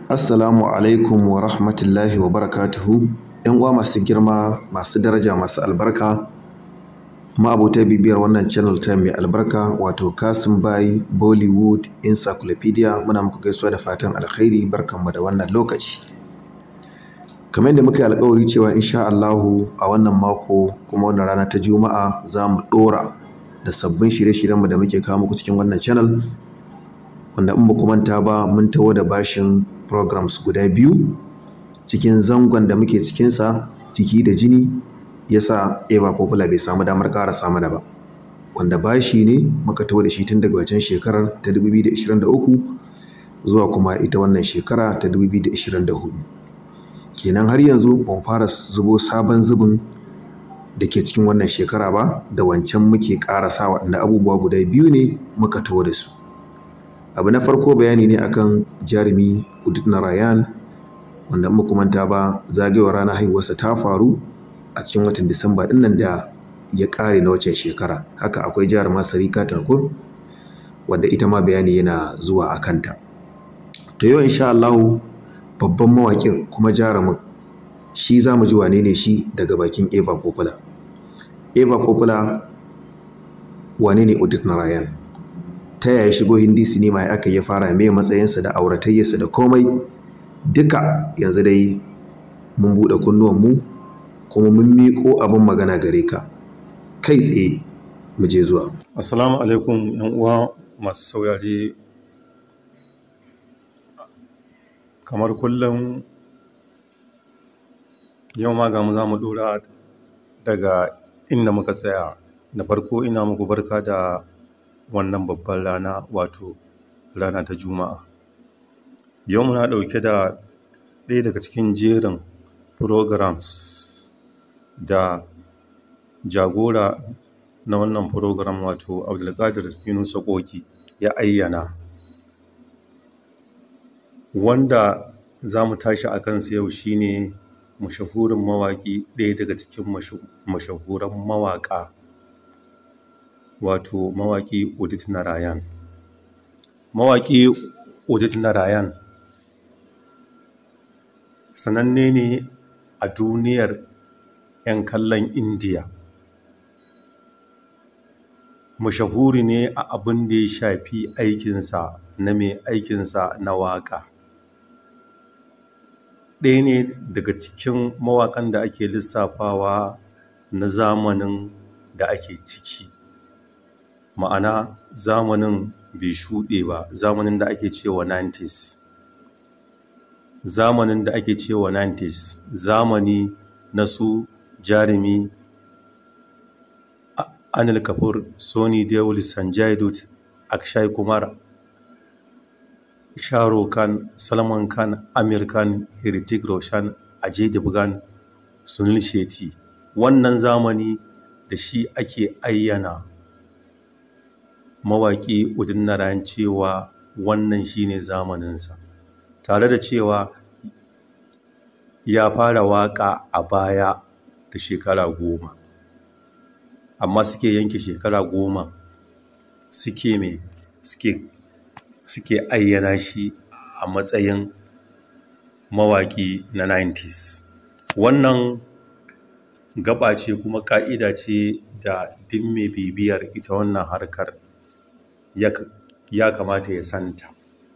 Assalamu alaikum wa rahmatullahi wa barakatuhu. ‘Yan uwa masu girma, masu daraja, masu albarka, ma'abota bibiyar wannan channel ta mai albarka wato Kasim Bai Bollywood Encyclopedia muna muku gaisuwa da fatan alkhairi barkanmu da wannan lokaci. Kamar yadda muka yi alkawari cewa insha Allahu a wannan mako kuma wannan rana ta Juma'a za mu ɗora da sabbin shirye-shiryenmu da muke kawo muku cikin wannan channel wanda in ba ku manta ba mun taho da bashin programs guda biyu cikin zangon da muke cikinsa jiki da jini ya sa eva popular bai samu damar ƙarasa mana ba wanda bashi ne muka taho da shi tun daga wajen shekarar ta 2023 zuwa kuma ita wannan shekara ta 2024 kenan har yanzu ban fara zubo sabon zubin da ke cikin wannan shekara ba da wancan muke ƙarasa waɗanda abubuwa guda biyu ne muka taho da su abu na farko bayani ne akan jarumi udit narayan wanda muku manta ba zagayowar ranar haihuwarsa ta faru a cikin watan disamba din nan da ya kare na wacce shekara haka akwai jaruma sarika takur wadda ita ma bayani yana zuwa a kanta to yau insha Allah babban mawaƙin kuma jarumin shi za mu ji wane ne shi daga bakin eva popular eva popular wane ne udit narayan ta yaya shigo hindi sinima ya aka ya fara mai matsayinsa da auratayyarsa da komai duka yanzu dai mun buɗe kunnuwanmu kuma mun miƙo abin magana gare ka kai tsaye mu je zuwa assalamu alaikum yan uwa masu saurare kamar kullum yau ma ga mu za mu ɗora daga inda muka tsaya da farko ina muku barka da wannan babban rana wato rana ta juma'a yau muna ɗauke da ɗaya daga cikin jerin programs da jagora na wannan program wato abdulkadir yunusa koki ya ayyana wanda za mu tashi a kansa yau shine mashahurin mawaƙi ɗaya daga cikin mashahuran mawaƙa wato mawaƙi Udit Narayan. Mawaƙi Udit Narayan sananne ne a duniyar 'yan kallon Indiya. Mashahuri ne a abin da ya shafi aikinsa na mai aikinsa na waƙa. Ɗaya ne daga cikin mawaƙan da ake lissafawa na zamanin da ake ciki. ma'ana zamanin bai shuɗe ba zamanin da ake cewa 90s zamanin da ake cewa 90s zamani na su jarumi anil kafur sony deol sanjay dutt akshay kumar sharo khan salman khan amir khan hritik roshan ajay devgan sunil shetty wannan zamani da shi ake ayyana mawaƙi udin narayan cewa wannan shine zamaninsa tare da cewa ya fara waƙa a baya da shekara goma amma suke yanke shekara goma suke mai suke suke ayyana shi a matsayin mawaƙi na 90s wannan gaba ce kuma ƙa'ida ce da duk mai bibiyar ita wannan harkar ya kamata ya santa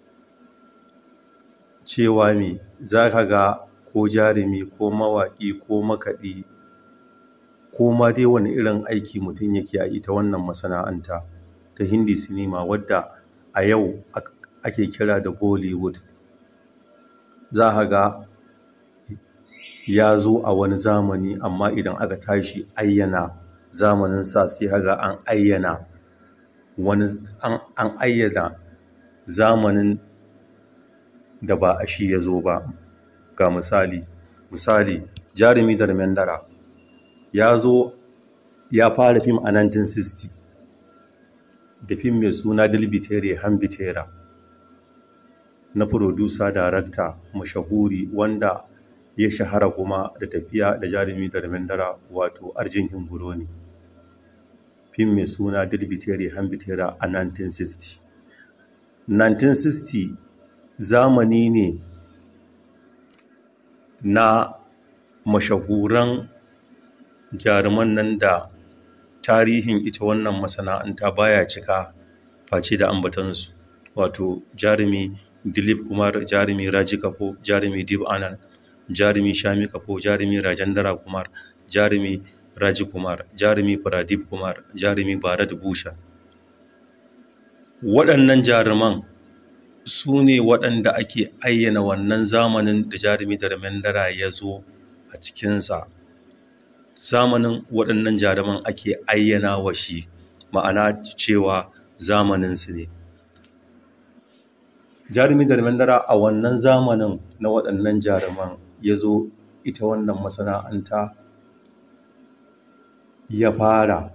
cewa me za ka ga ko jarumi ko mawaƙi ko makaɗi ko ma dai wani irin aiki mutum yake a ita wannan masana'anta ta hindi sinima wadda a yau ake kira da bollywood za ka ga ya zo a wani zamani amma idan aka tashi ayyana zamanin sa sai haga an ayyana wani an ayyana zamanin da ba a shi ya zo ba ga misali misali jarumi da mendara ya zo ya fara fim a 1960 da fim mai suna dilbitere hambitera na furodusa darakta mashahuri wanda ya shahara kuma da tafiya da jarumi da mendara wato arjin himburo ne fim mai suna dilbitere hambitera a 1960 1960 zamani ne na mashahuran jaruman nan da tarihin ita wannan masana'anta baya cika face da ambatansu wato jarumi dilip kumar jarumi raji kapo jarumi dib anand jarumi shami kapo jarumi rajendra kumar jarumi raji kumar jarumi pradip kumar jarumi bharat bhushan waɗannan jaruman su ne waɗanda ake ayyana wannan zamanin da jarumi dharmendra ya zo a cikinsa zamanin waɗannan jaruman ake ayyana wa shi ma'ana cewa zamaninsu ne jarumi dharmendra a wannan zamanin na waɗannan jaruman ya zo ita wannan masana'anta ya fara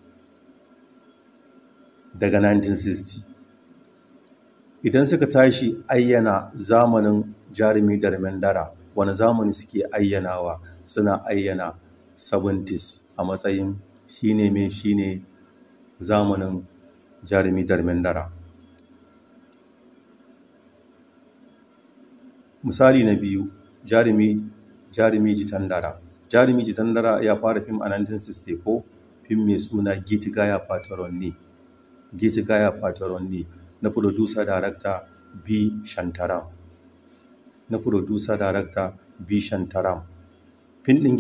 daga 1960 idan suka tashi ayyana zamanin jarumi dharmendra wani zamani suke ayyanawa suna ayyana 70s a matsayin shine mai shine zamanin jarumi dharmendra misali na biyu jarumi jarumi jitandara jarumi jitandara ya fara fim a 1964 fim mai suna giti gaya pataronni giti gaya pataronni na producer director b shantaram na producer director b shantaram fim ɗin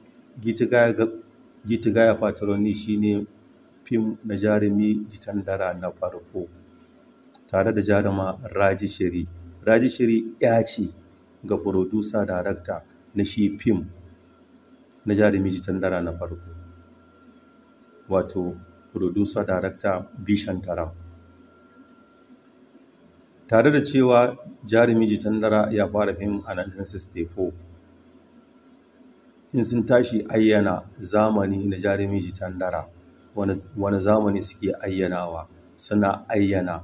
giti gaya pataronni shine fim na jarumi jitandara na farko tare da jaruma raji shiri raji shiri ya ce ga producer director na shi fim na jarumi jitandara na farko wato producer director bishan taram tare da cewa jarumi jitandara ya fara fim a 1964 in sun tashi ayyana zamani na jarumi jitandara wani zamani suke ayyanawa suna ayyana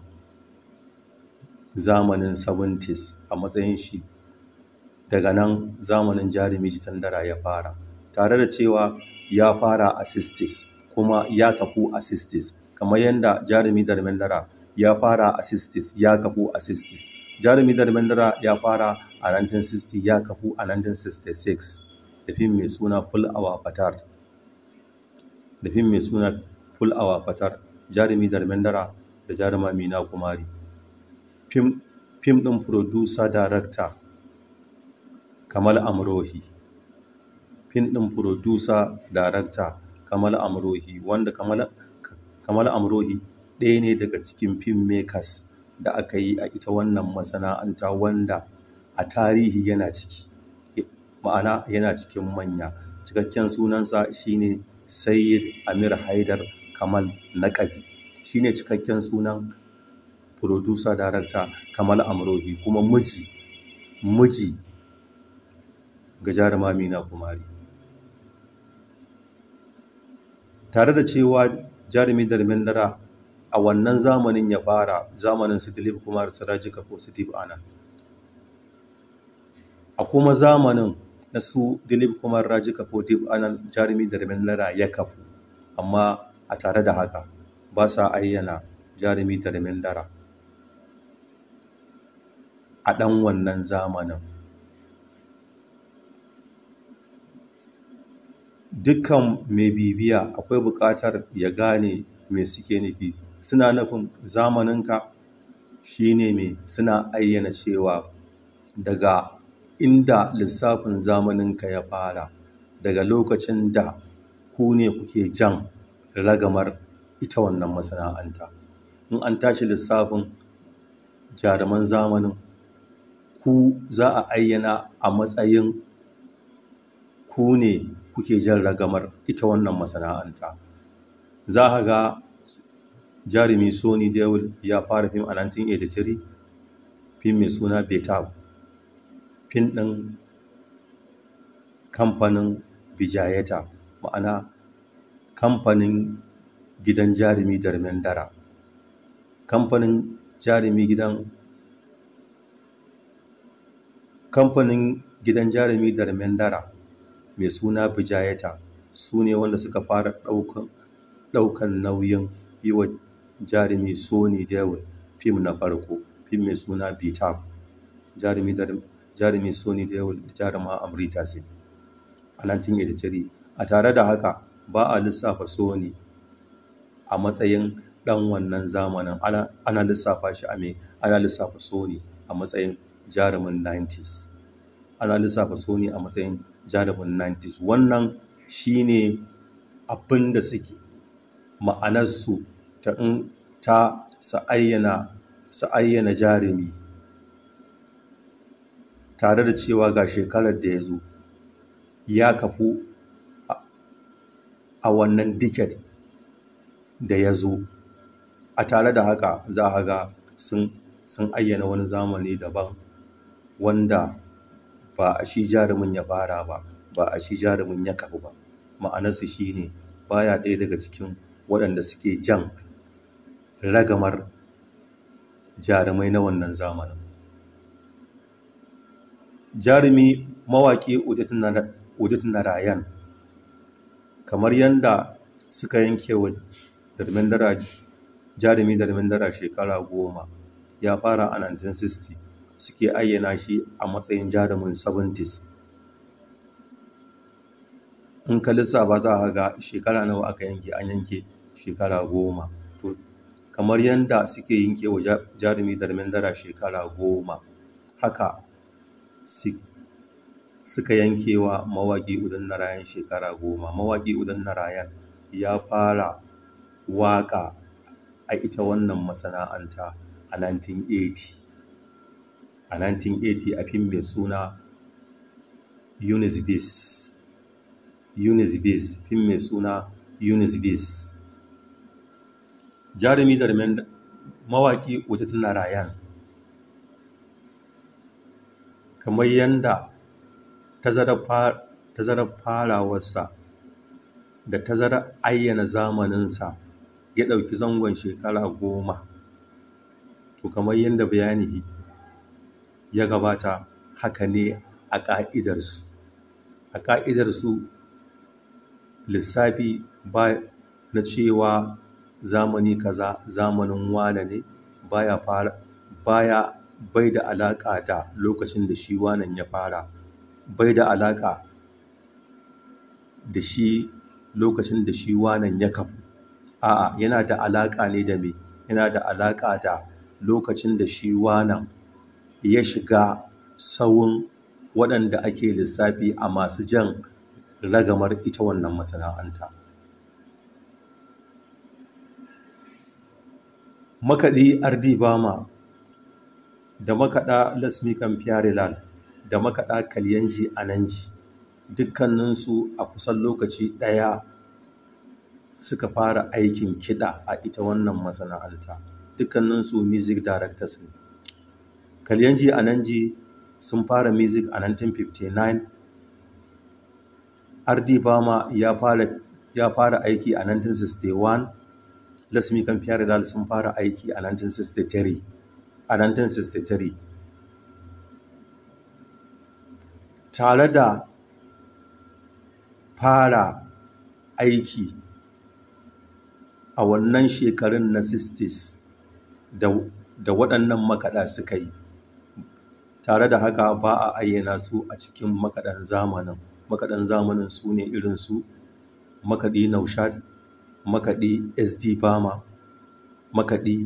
zamanin 70s a matsayin shi daga nan zamanin jarumi jitandara ya fara tare da cewa ya fara a 60s kuma ya kafu a 60s kamar yadda jarumi dharmendra ya fara a 60s ya kafu a 60s jarumi dharmendra ya fara a 1960 ya kafu a 1966 da fim mai suna full hour fatar da fim mai suna full hour fatar jarumi dharmendra da jaruma mina kumari fim ɗin producer director kamal amrohi fim ɗin producer director kamal amrohi wanda kamal, kamal amrohi ɗaya ne daga cikin film makers da aka yi a ita wannan masana'anta wanda a tarihi yana ciki ma'ana yana cikin manya cikakken sunansa shine sayyid amir haidar kamal naƙabi shine cikakken sunan producer director kamal amrohi kuma miji miji ga jaruma mina kumari tare da cewa jarumi dharmendra a wannan zamanin ya fara zamanin su dilip kumar siraji kafo su steve anand a kuma zamanin na su dilip kumar raji kafo steve anand jarumi dharmendra ya kafu amma a tare da haka ba sa ayyana jarumi dharmendra a ɗan wannan zamanin dukkan mai bibiya akwai buƙatar ya gane me suke nufi suna nufin zamaninka shine mai suna ayyana cewa daga inda lissafin zamaninka ya fara daga lokacin da ku ne kuke jan ragamar ita wannan masana'anta in an tashi lissafin jaruman zamanin ku za a ayyana a matsayin ku ne kuke jan ragamar ita wannan masana'anta za a ga jarumi sony devil ya fara fim a 1983 fim mai suna betab fim ɗin kamfanin bijayeta ma'ana kamfanin gidan jarumi darmendara kamfanin jarumi gidan kamfanin gidan jarumi darmendara mai suna bijayeta su ne wanda suka fara ɗaukan nauyin yi wa jarumi sony devil fim na farko fim mai suna bitab jarumi jarumi sony deol da jaruma amrita sin a 1983 a tare da haka ba a lissafa sony a matsayin dan wannan zamanin ana lissafa shi a mai ana lissafa sony a matsayin jarumin 90s ana lissafa sony a matsayin jarumin 90s wannan shine abin da suke ma'anarsu ta in ta su ayyana su ayyana jarumi tare da cewa ga shekarar da ya zo ya kafu a wannan diket da ya zo a tare da haka za a ga sun ayyana wani zamani daban wanda ba a shi jarumin ya fara ba ba a shi jarumin ya kafu ba ma'anarsu shi ne baya ɗaya daga cikin waɗanda suke jan ragamar jarumai na wannan zamanin jarumi mawaƙi udit narayan kamar yadda suka yanke wa darmendara jarumi darmendara shekara goma ya fara a 1960 suke ayyana shi a matsayin jarumin 70s in ka lissafa za a ga shekara nawa aka yanke an yanke shekara goma to kamar yadda suke yanke wa jarumi darmendara shekara goma haka suka yanke wa mawaƙi udan narayan shekara goma mawaƙi udan narayan ya fara waƙa a ita wannan masana'anta a 1980 a 1980 a fim mai suna Eunice Bis Eunice Bis fim mai suna Eunice Bis jarumi da mawaƙi Uditu Narayan kamar yadda tazarar farawarsa da tazarar ayyana zamaninsa ya ɗauki zangon shekara goma to kamar yadda bayani ya gabata haka ne a ƙa'idarsu a ƙa'idarsu lissafi ba na cewa zamani kaza zamanin wane ne baya fara baya bai da alaƙa da lokacin da shi wanan ya fara bai da alaƙa da shi lokacin da shi wanan ya kafu a'a yana da alaƙa ne da me yana da alaƙa da lokacin da shi wanan ya shiga sawun waɗanda ake lissafi a masu jan ragamar ita wannan masana'anta makaɗi ardi bama da makaɗa lasmikan fiyarilan da makaɗa kalyanji ananji dukkaninsu a kusan lokaci ɗaya suka fara aikin kiɗa a ita wannan masana'anta dukkaninsu music directors ne kalyanji ananji sun fara music a 1959 ardi bama ya fara ya fara aiki a 1961 lasmi kan fiyar sun fara aiki a 1963 a 1963 tare da fara aiki a wannan shekarun na 60s da, da waɗannan makaɗa suka yi tare da haka ba a ayyana su a cikin makaɗan zamanin makaɗan zamanin su ne irinsu makaɗi naushad makaɗi sd bama makaɗi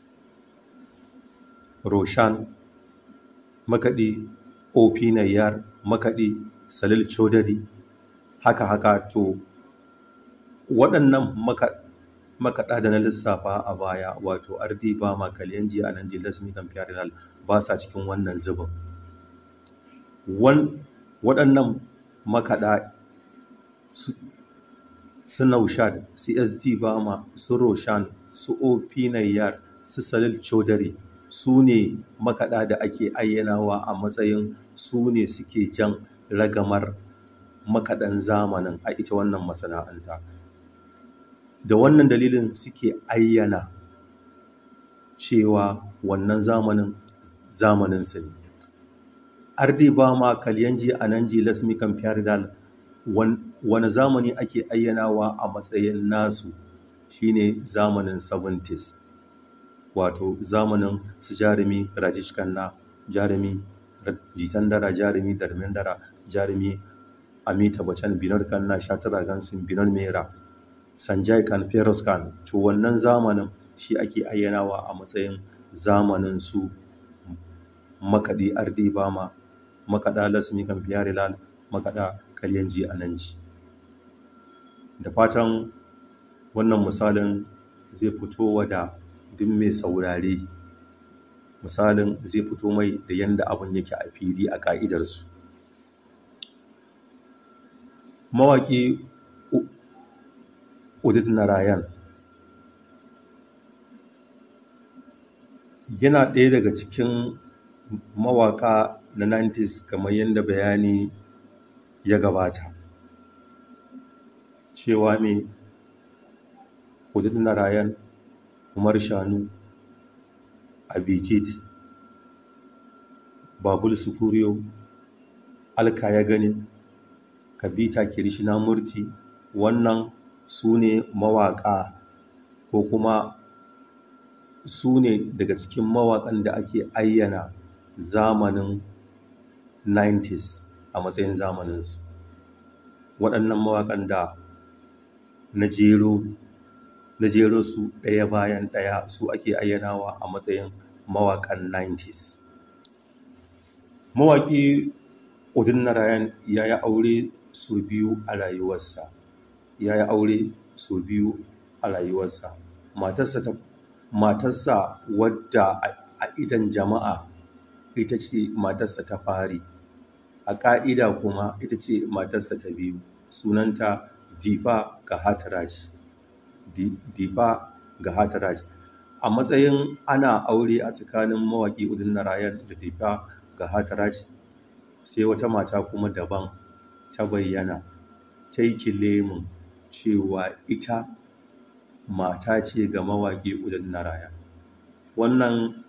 roshan makaɗi op nayyar makaɗi salil chodari haka haka to waɗannan makaɗa da na lissafa a baya wato ardi bama kalyanji a nan jilas mikan fiyarial ba sa cikin wannan zubin waɗannan makaɗa su naushad csd bama su roshan su op nayyar su salil chodari su ne makaɗa da ake ayyanawa a matsayin su ne suke jan ragamar makaɗan zamanin a ita wannan masana'anta da wannan dalilin suke ayyana cewa wannan zamanin zamaninsu ne ardi ba ma kalyanji a nan ji lasmi kan fiyardal wani zamani ake ayyanawa a matsayin nasu shine zamanin 70s wato zamanin su jarumi rajish kanna jarumi jitan dara jarumi dara jarumi amita bacan binar kanna shatara gansin binar mera sanjay kan feroz kan to wannan zamanin shi ake ayyanawa a matsayin zamanin su makaɗi ardi bama makaɗa lasmi kan fiyari makaɗa kalyanji ananji da fatan wannan misalin zai fito wa da duk mai saurare misalin zai fito mai da yadda abin yake a fili a ƙa'idarsu mawaƙi udit narayan yana ɗaya daga cikin mawaƙa na 90s kamar yadda bayani ya gabata cewa mai udit narayan umar shanu abijit babul sukuriyo alka ya gani kabita kirishina murti wannan su ne mawaƙa ko kuma su ne daga cikin mawaƙan da ake ayyana zamanin 90s a matsayin zamaninsu waɗannan mawaƙan da na jero na jero su ɗaya bayan ɗaya su ake ayyanawa a matsayin mawaƙan 90s mawaƙi udin narayan ya yi aure sau biyu a rayuwarsa ya yi aure sau biyu a rayuwarsa matarsa ta matarsa wadda a idan jama'a ita ce matarsa ta fari a ƙa'ida kuma ita ce matarsa ta biyu sunanta difa ga hataraj difa ga hataraj a matsayin ana aure a tsakanin mawaƙi udin narayan da difa ga hataraj sai wata mata kuma daban ta bayyana ta yi kilemin cewa ita mata ce ga mawaƙi udin narayan wannan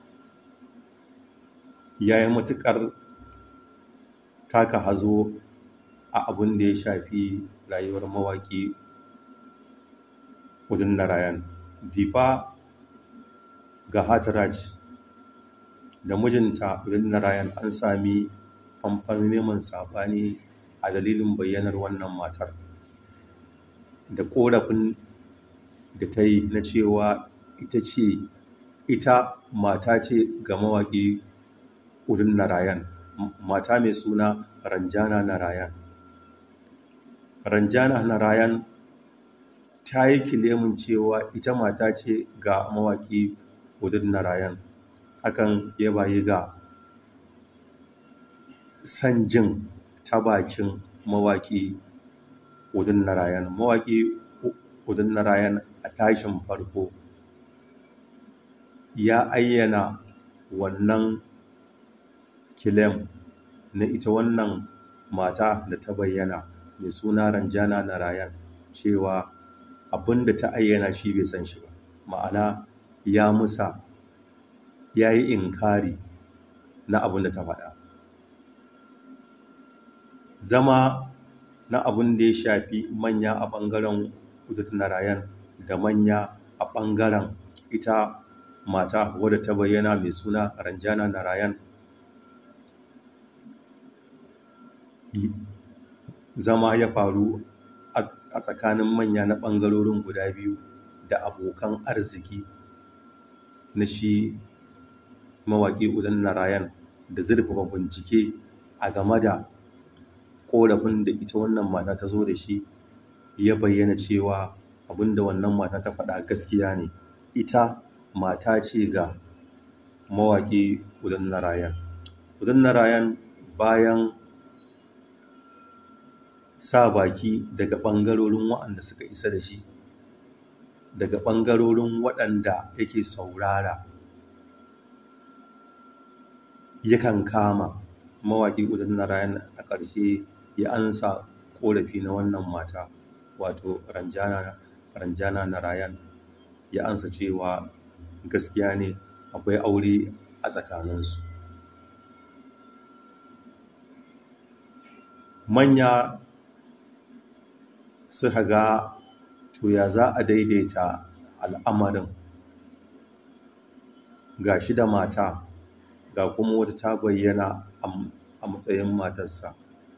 ya yi matuƙar taka hazo a abin da ya shafi rayuwar mawaƙi udin narayan difa ga hataraj da mijinta udin narayan an sami famfan neman saɓani a dalilin bayyanar wannan matar da ƙorafin da ta yi na cewa ita ce ita mata ce ga mawaƙi udin narayan mata mai suna ranjana narayan ranjana narayan ta yi kilemin cewa ita mata ce ga mawaƙi udin narayan hakan ya bayi ga san jin ta bakin mawaƙi udin narayan mawaƙi udin narayan a tashin farko ya ayyana wannan kilem na ita wannan mata da ta bayyana mai suna ranjana narayan cewa abin da ta ayyana shi bai san shi ba ma'ana ya musa ya yi inkari na abin da ta faɗa zama na abin da ya shafi manya a ɓangaren udut narayan da manya a ɓangaren ita mata wadda ta bayyana mai suna ranjana narayan zama ya faru a tsakanin manya na ɓangarorin guda biyu da abokan arziki na shi mawaƙi udan narayan da zurfafa bincike a game da ƙorafin da ita wannan mata ta zo da shi ya bayyana cewa abinda wannan mata ta faɗa gaskiya ne ita mata ce ga mawaƙi udan narayan udan narayan bayan sa baki daga ɓangarorin waɗanda suka isa da shi daga ɓangarorin waɗanda yake saurara yakan kama mawaƙi udan narayan a ƙarshe ya ansa ƙorafi na wannan mata wato ranjana ranjana narayan ya ansa cewa gaskiya ne akwai aure a tsakaninsu manya suka ga to ya za a daidaita al'amarin ga shi da mata ga kuma wata ta bayyana a matsayin matarsa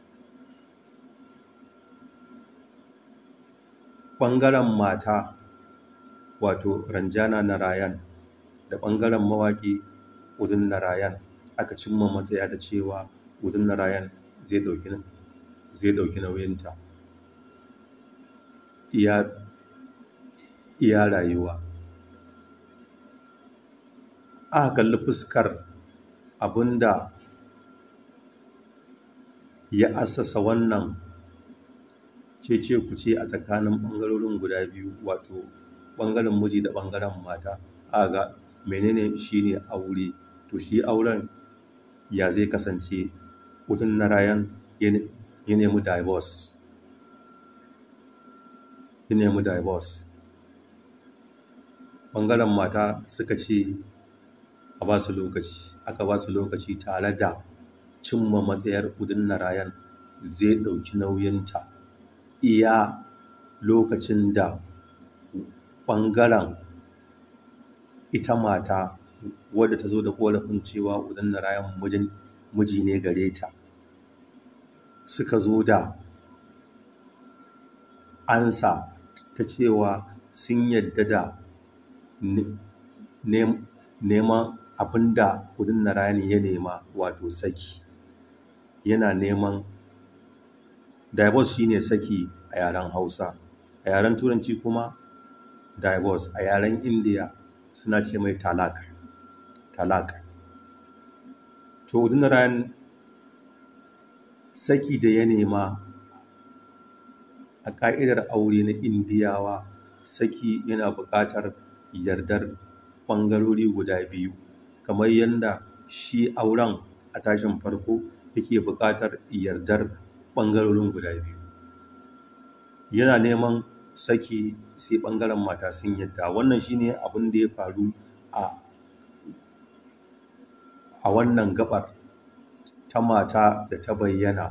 ɓangaren mata wato ranjana narayan da ɓangaren mawaƙi udin narayan aka cimma matsaya da cewa udin narayan zai ɗauki zai ɗauki nauyinta iya iya rayuwa aka kalli fuskar abinda ya assasa wannan cece kuce a tsakanin ɓangarorin guda biyu wato ɓangaren miji da ɓangaren mata aka ga menene shine aure to shi auren ya zai kasance udin narayan ya nemi divorce ya nemi divorce ɓangaren mata suka ce a ba su lokaci aka ba su lokaci tare da cimma matsayar udin narayan zai ɗauki nauyinta iya lokacin da ɓangaren ita mata wadda ta zo da ƙorafin cewa udin narayan miji ne gare ta suka zo da ansa ta cewa sun yadda da neman abin da kudin narani ya nema wato saki yana neman divorce shine saki a yaren hausa a yaren turanci kuma divorce a yaren indiya suna ce mai talak talak to kudin narani saki da ya nema a ƙa'idar aure na indiyawa saki yana buƙatar yardar ɓangarori guda biyu kamar yadda shi auren a tashin farko yake buƙatar yardar ɓangarorin guda biyu yana neman saki sai ɓangaren mata sun yadda wannan shine abin da ya faru a a wannan gabar ta mata da ta bayyana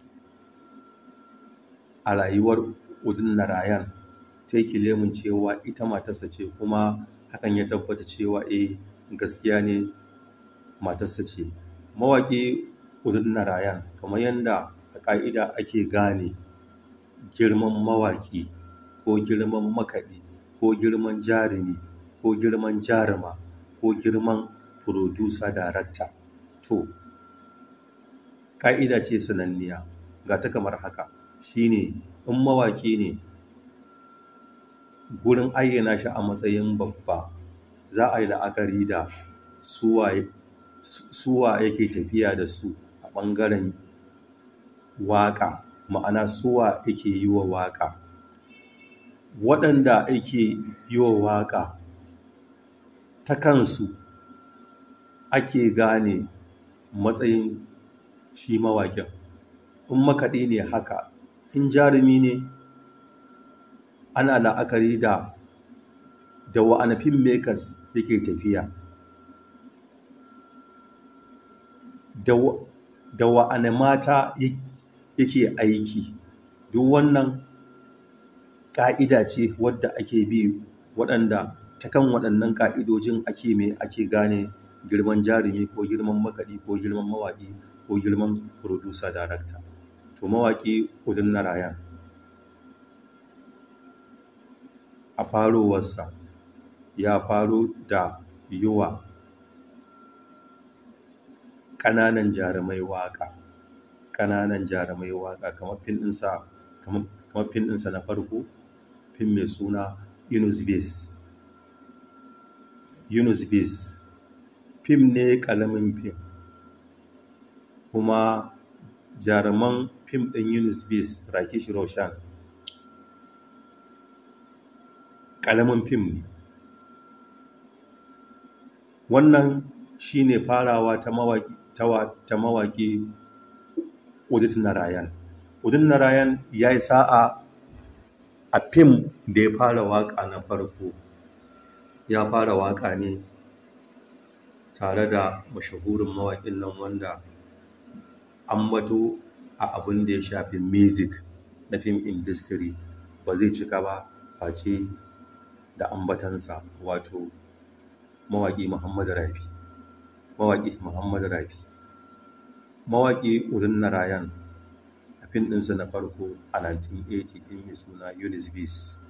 a rayuwar udin narayan ta yi kilemin cewa ita matarsa ce kuma hakan ya tabbata cewa eh gaskiya ne matarsa ce mawaƙi udin narayan kamar yadda a ƙa'ida ake gane girman mawaƙi ko girman makaɗi ko girman jarumi ko girman jaruma ko girman furodusa darakta to ƙa'ida ce sananniya ga ta kamar haka shine in mawaƙi ne gurin ayyana shi a matsayin babba za a yi la'akari da suwa yake tafiya da su a ɓangaren waƙa ma'ana suwa yake yi wa waƙa waɗanda ake yi wa waƙa ta kansu ake gane matsayin shi mawaƙin in makaɗi ne haka in jarumi ne ana la'akari da da wa'ana filmmakers yake tafiya da wa'ana mata yake aiki duk wannan ƙa'ida ce wadda ake bi waɗanda ta kan waɗannan ƙa'idojin ake mai ake gane girman jarumi ko girman makaɗi ko girman mawaƙi ko girman producer director to mawaƙi udin narayan a farowarsa ya faro da yiwa ƙananan jarumai waƙa ƙananan jarumai waƙa kamar fin ɗinsa kamar fin ɗinsa na farko fin mai suna yunus base yunus base fim ne ƙalamin fim kuma jaruman fim ɗin yunus base rakesh roshan ƙalamin fim ne wannan shi ne farawa ta mawaƙi ta mawaƙi udit narayan udit narayan ya yi sa'a a fim da ya fara waƙa na farko ya fara waƙa ne tare da mashahurin mawaƙin nan wanda an bato a abin da ya shafi music na film industry ba zai cika ba face da ambatansa wato mawaƙi muhammadu rafi mawaƙi muhammad rafi mawaƙi udin narayan a fin ɗinsa na farko a 1980 ɗin mai suna Eunice Beast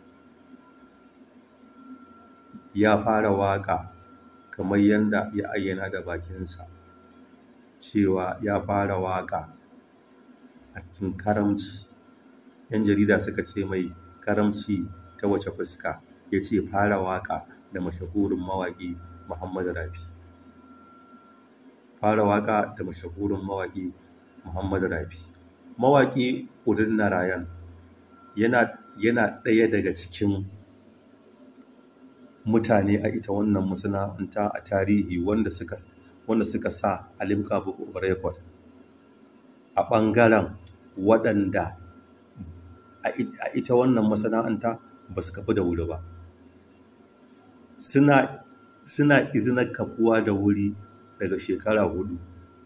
ya fara waƙa kamar yadda ya ayyana da bakinsa cewa ya fara waƙa a cikin karamci yan jarida suka ce mai karamci ta wace fuska ya ce fara waƙa da mashahurin mawaƙi muhammadu rafi fara waƙa da mashahurin mawaƙi muhammadu rafi mawaƙi udin narayan yana yana ɗaya daga cikin mutane a ita wannan masana'anta a tarihi wanda suka wanda suka sa alimka book of record a ɓangaren waɗanda a ita wannan masana'anta ba su kafu da wuri ba suna suna izinar kafuwa da wuri daga shekara hudu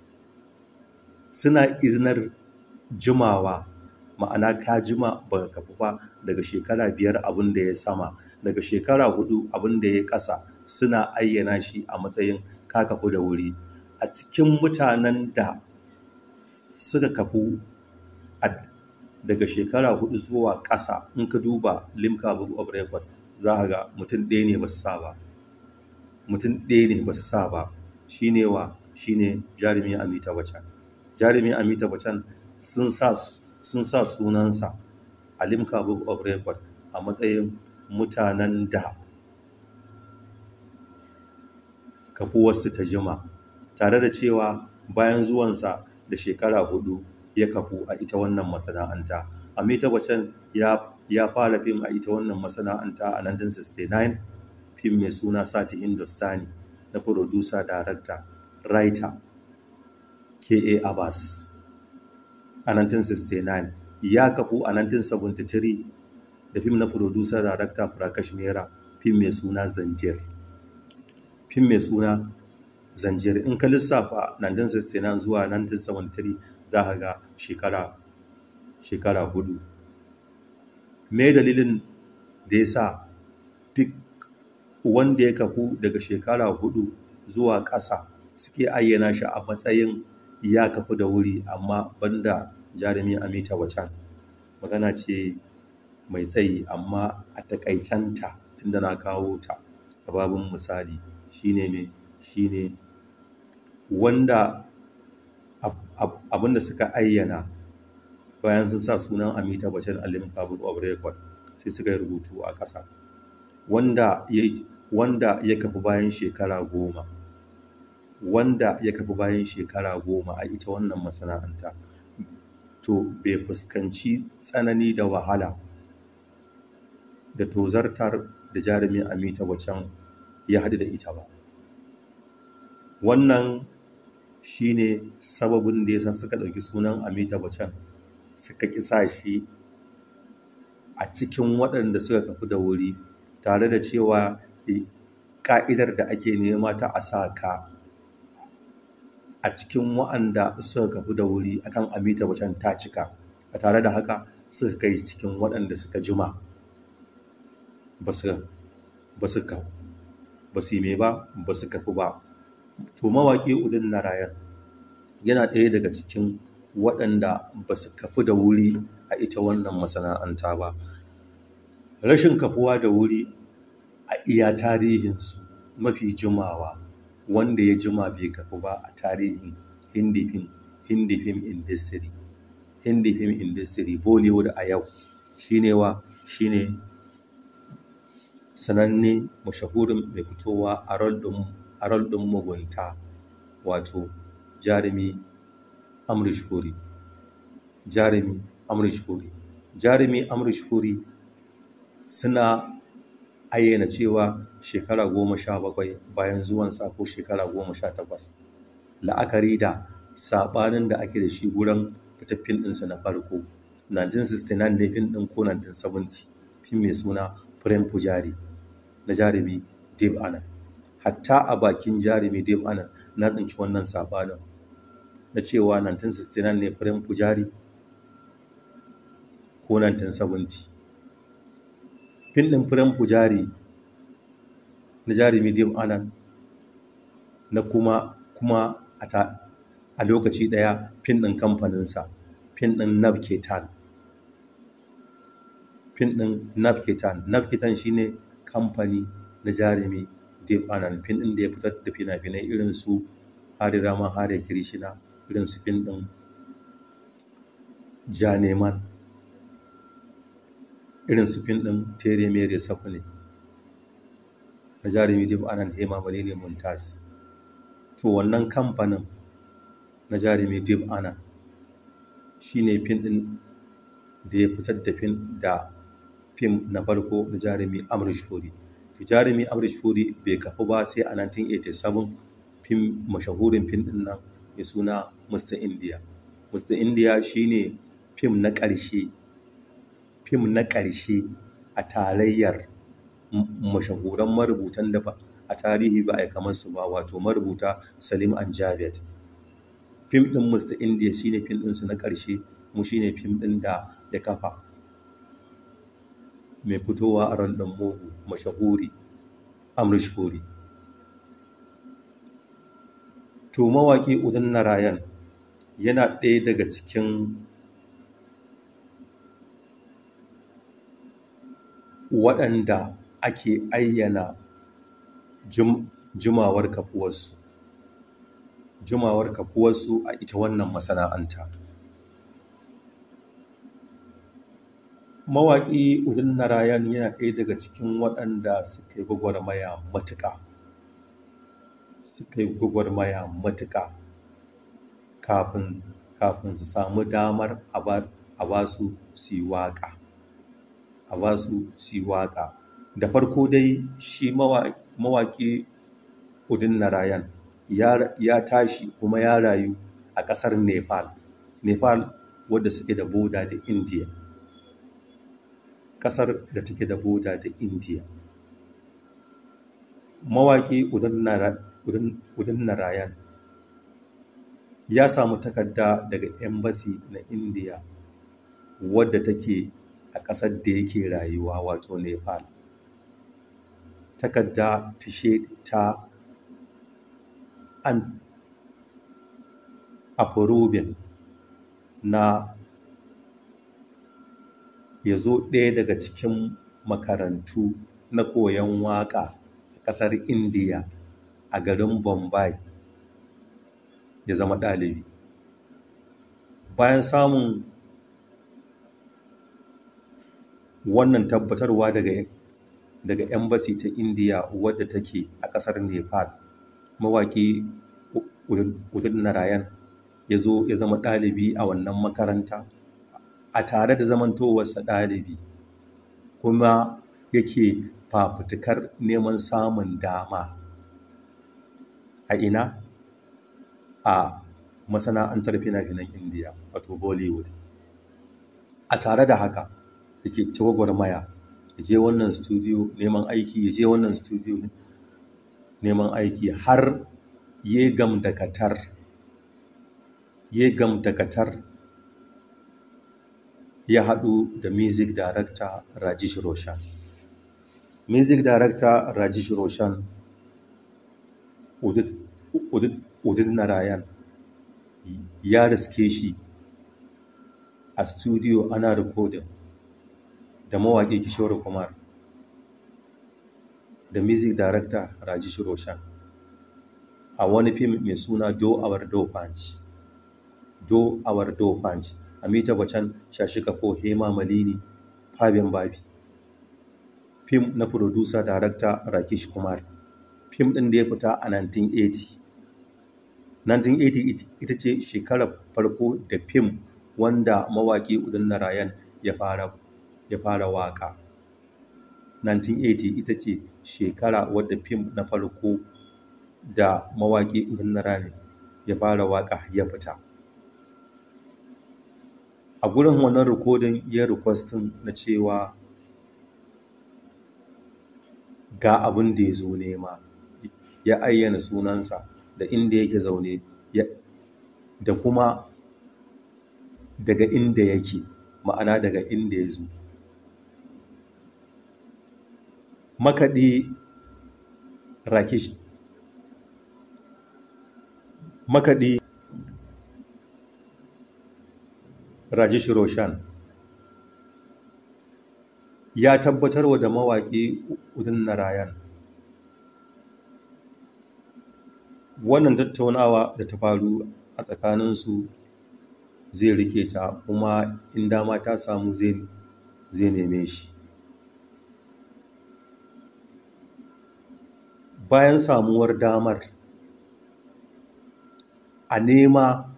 suna izinar jimawa ma'ana ka jima ba ka kafu ba daga shekara biyar abin da ya sama daga shekara hudu abin da ya ƙasa suna ayyana shi a matsayin ka kafu da wuri a cikin mutanen da suka kafu daga shekara hudu zuwa ƙasa in ka duba limca book of record za a ga mutum ɗaya ne ba su sa ba mutum ɗaya ne ba su sa ba shi ne wa shi ne jarumi amita bacan jarumi amita bacan sun sa sun sa sunansa a limca book of record a matsayin mutanen da kafuwarsu ta jima tare da cewa bayan zuwansa da shekara hudu ya kafu a ita wannan masana'anta amita bacan ya ya fara fim a ita wannan masana'anta a 1969 fim mai suna sati hindustani na producer director writer K.A. Abbas a 1969 ya kafu a 1973 da fim na producer director Prakash Mehra fim mai suna Zanjir fim mai suna Zanjir in ka lissafa 1969 zuwa 1973 za ka ga shekara shekara hudu me dalilin da ya sa duk wanda ya kafu daga shekara hudu zuwa ƙasa suke ayyana shi a matsayin ya kafu da wuri amma banda jarumi amita wacan magana ce mai tsayi amma a takaicanta tunda na kawo ta a babin misali shine me shine wanda abinda suka ayyana bayan sun sa sunan amita bacan alim public of record sai suka yi rubutu a ƙasa wanda ya wanda ya kafi bayan shekara goma wanda ya kafi bayan shekara goma a ita wannan masana'anta to bai fuskanci tsanani da wahala da tozartar da jarumin amita bacan ya haɗu da ita ba wannan shine sababin da ya san suka ɗauki sunan amita bacan suka kisa shi a cikin waɗanda suka kafu da wuri tare da cewa ƙa'idar da ake nema ta a sa ka a cikin waɗanda suka kafu da wuri akan amita bacan ta cika a tare da haka suka kai cikin waɗanda suka jima ba su ba su yi mai ba ba su kafu ba to mawaƙi udin narayan yana ɗaya daga cikin waɗanda ba su kafu da wuri a ita wannan masana'anta ba rashin kafuwa da wuri a iya tarihinsu mafi jimawa wanda ya jima bai kafu ba a tarihin hindi film hindi film industry hindi film industry bollywood a yau shine wa shine sananne mashahurin mai fitowa a rol ɗin mugunta wato jarumi amrish puri jarumi amrish puri jarumi amrish puri suna ayyana cewa shekara goma sha bakwai bayan zuwansa ko shekara goma sha takwas la'akari da saɓanin da ake da shi gurin fitaffin ɗinsa na farko 1969 ne fin ɗin ko 1970 fim mai suna prem pujari na jarumi dave anand hatta a bakin jarumi dave anand na tsinci wannan saɓanin na cewa 1969 ne prem pujari ko 1970 fin ɗin prem pujari na jarumi dave anand na kuma kuma a lokaci ɗaya fin ɗin kamfaninsa fin ɗin navketan fin ɗin navketan navketan shine kamfani na jarumi dave anand fin ɗin da ya fitar da fina-finai irin su hari rama hari kirishina irin su fin ɗin janeman irin su fin ɗin tere mere safune na jarumi dave anand hema bane ne mumtaz to wannan kamfanin na jarumi dave anand shine fin ɗin da ya fitar da fin da fim na farko na jarumi amrish puri to jarumi amrish puri bai kafu ba sai a 1987 fim mashahurin fim ɗin nan mai suna mr india mr india shine fim na ƙarshe fim na ƙarshe a tarayyar mashahuran marubutan da ba a tarihi ba a yi kamar su ba wato marubuta salim an javed fim ɗin mr india shine fim ɗinsu na ƙarshe mu shine fim ɗin da ya kafa mai fitowa a ran ɗan mugu mashahuri amrish puri to mawaƙi udin narayan yana ɗaya daga cikin waɗanda ake ayyana jimawar kafuwarsu jimawar kafuwarsu a ita wannan masana'anta mawaƙi udin narayan yana ɗaya daga cikin waɗanda suka yi gwagwarmaya matuƙa suka yi gwagwarmaya matuƙa kafin kafin su samu damar a ba su su yi waƙa a ba su su yi waƙa da farko dai shi mawaƙi udin narayan ya tashi kuma ya rayu a ƙasar nepal nepal wadda suke da boda da india ƙasar da take da boda da india mawaƙi udin narayan ya samu takarda daga embassy na india wadda take a ƙasar da yake rayuwa wato nepal takarda ta ta an approving na ya zo ɗaya daga cikin makarantu na koyon waƙa a ƙasar indiya a garin bombay ya zama ɗalibi bayan samun wannan tabbatarwa daga daga embassy ta indiya wadda take a ƙasar nepal mawaƙi udin narayan ya zo ya zama ɗalibi a wannan makaranta a tare da zamantowarsa ɗalibi kuma yake fafutukar neman samun dama a ina a masana'antar fina-finan indiya wato bollywood a tare da haka yake ta gwagwarmaya ya je wannan studio neman aiki ya je wannan studio neman aiki har ya gam da katar ya gam da katar ya haɗu da music director rajesh roshan music director rajesh roshan udit narayan ya riske shi a studio ana recording da mawaƙi kishore kumar da music director rajesh roshan a wani fim mai suna do our do punch do our do punch amita bachchan shashi kapo hema malini fabian babi fim na producer director rakesh kumar fim ɗin da ya fita a 1980 1980 ita ce shekarar farko da fim wanda mawaƙi udin narayan ya fara ya fara waƙa 1980 ita ce shekara wadda fim na farko da mawaƙi udin narayan ya fara waƙa ya fita a gurin wannan rikodin ya requestin na cewa ga abin da ya zo nema ya ayyana sunansa da inda yake zaune da kuma daga inda yake ma'ana daga inda ya zo makaɗi rakish makaɗi rajesh roshan ya tabbatarwa da mawaƙi udin narayan wannan tattaunawa da ta faru a tsakaninsu zai rike ta kuma in dama ta samu zai neme shi bayan samuwar damar a nema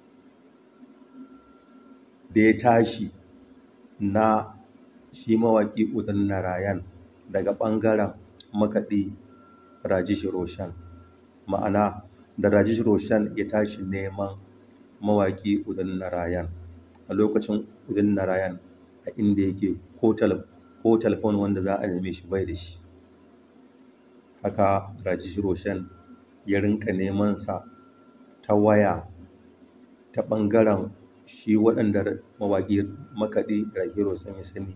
da ya tashi na shi mawaƙi udan narayan daga ɓangaren makaɗi rajesh roshan ma'ana da rajesh roshan ya tashi neman mawaƙi udan narayan a lokacin udan narayan a inda yake ko telefon wanda za a neme shi bai da shi haka rajesh roshan ya rinka neman sa ta waya ta ɓangaren shi waɗanda mawaƙi makaɗi rajesh roshan ya sani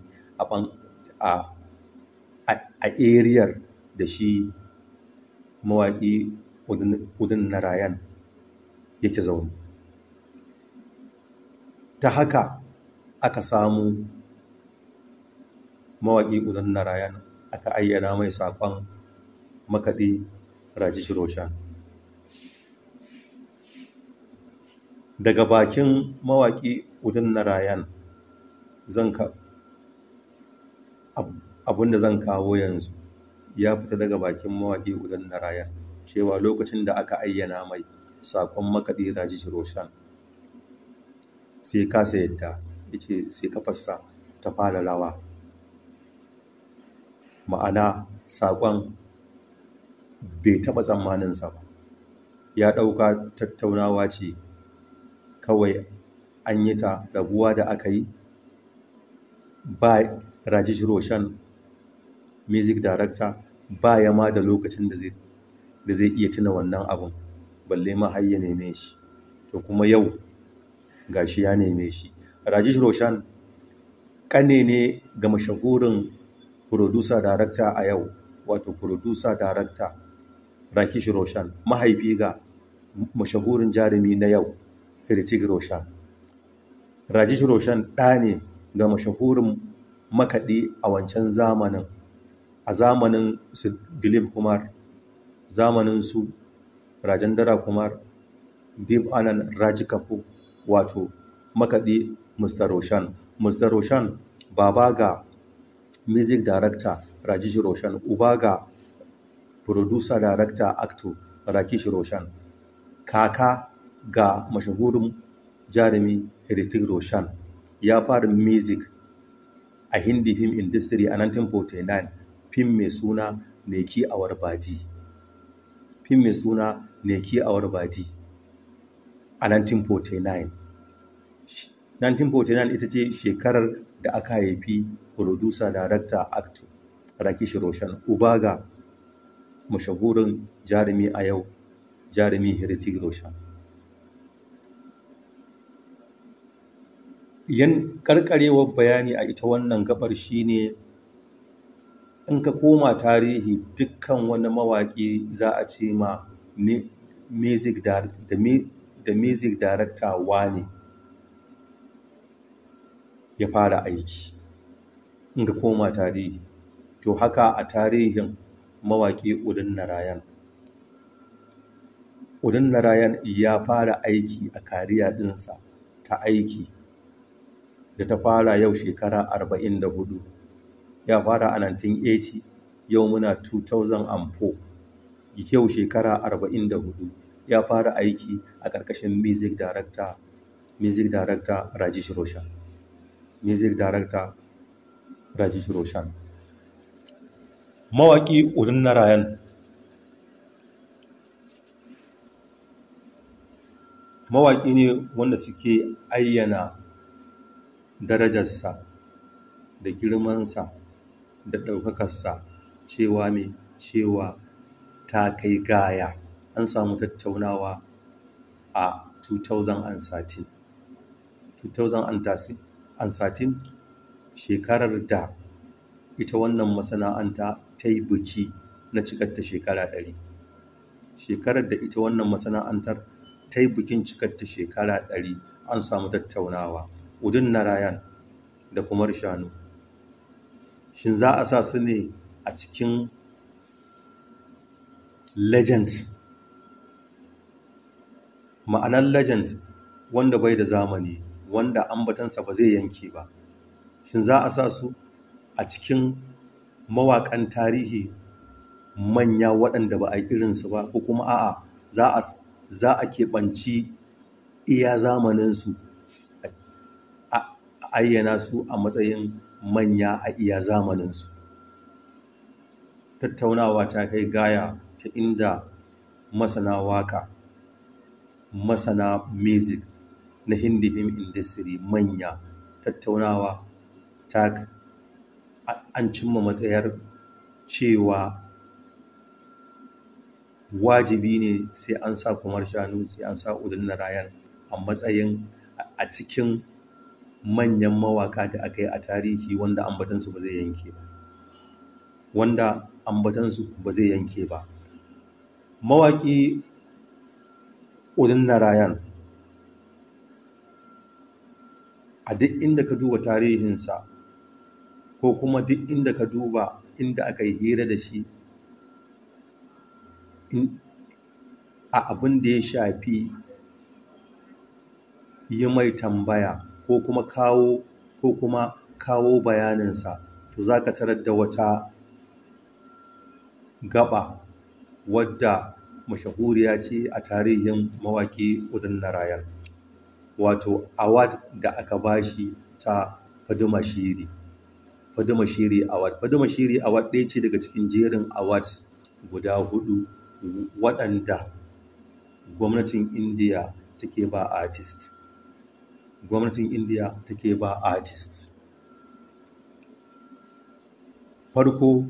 a eriyar da shi mawaƙi udin narayan yake zaune ta haka aka samu mawaƙi udin narayan aka ayyana mai saƙon makaɗi rajish roshan daga bakin mawaƙi udin narayan zan ka abinda zan kawo yanzu ya fita daga bakin mawaƙi udin narayan cewa lokacin da aka ayyana mai saƙon makaɗi rajish roshan sai kasa yadda ya ce sai kafarsa ta fara rawa ma'ana saƙon bai taɓa tsammaninsa ba ya ɗauka tattaunawa ce kawai an yi ta rabuwa da aka yi ba rajish roshan music director ba ya ma da lokacin da zai iya tuna wannan abin balle ma har ya neme shi to kuma yau gashi ya neme shi rajish roshan kane ne ga mashahurin producer director a yau wato producer director rakish roshan mahaifi ga mashahurin jarumi na yau Hrithik Roshan. Rajish Roshan ɗa ne ga mashahurin makaɗi a wancan zamanin, a zamanin su Dilip Kumar, zamanin su Rajendra Kumar, Deep Anand Raji Kapoor, wato makaɗi Mr. Roshan. Mr. Roshan baba ga music director Rajish Roshan, uba ga producer director actor Rakish Roshan, kaka ga mashahurin jarumi Hrithik Roshan ya fara music a Hindi film industry a 1949 film mai suna Neki Awar Baji film mai suna Neki Awar Baji a 1949 1949 ita ce shekarar da aka haifi producer director actor Rakish Roshan uba ga mashahurin jarumi a yau jarumi Hrithik Roshan yan karkarewar bayani a ita wannan gabar shine in ka koma tarihi dukkan wani mawaƙi za a ce ma music da music director wane ya fara aiki in ka koma tarihi to haka a tarihin mawaƙi udin narayan udin narayan ya fara aiki a kariya ɗinsa ta aiki da ta fara yau shekara 44 ya fara a 1980 yau muna 2004 yau shekara 44 ya fara aiki a ƙarƙashin music director music director rajesh roshan music director rajesh roshan mawaƙi udin narayan mawaƙi ne wanda suke ayyana darajarsa da girmansa da ɗaukakarsa cewa mai cewa ta kai gaya an samu tattaunawa a 2013 2013 shekarar da ita wannan masana'anta ta yi biki na cikarta shekara ɗari shekarar da ita wannan masana'antar ta yi bikin cikarta shekara ɗari an samu tattaunawa udin narayan da kumar shanu shin za a sa su ne a cikin legend ma'anar legend wanda bai da zamani wanda ambatansa ba zai yanke ba shin za a sa su a cikin mawaƙan tarihi manya waɗanda ba a yi irinsu ba ko kuma a'a za a keɓanci iya zamaninsu a ayyana su a matsayin manya a iya zamaninsu tattaunawa ta kai gaya ta inda masana waka masana music na hindi film industry manya tattaunawa ta an cimma matsayar cewa wajibi ne sai an sa kumar shanu sai an sa udin narayan a matsayin a cikin manyan mawaka da aka yi a tarihi wanda ambatansu ba zai yanke ba wanda ambatansu ba zai yanke ba mawaki udin narayan a duk inda ka duba tarihinsa ko kuma duk inda ka duba inda aka yi hira da shi a abin da ya shafi yi mai tambaya ko kuma kawo ko kuma kawo bayaninsa to za ka tarar da wata gaba wadda mashahuriya ce a tarihin mawaƙi udin narayan wato award da aka bashi ta faduma shiri faduma shiri award faduma shiri award ɗaya ce daga cikin jerin awards guda hudu waɗanda gwamnatin indiya take ba artist gwamnatin indiya take ba artist farko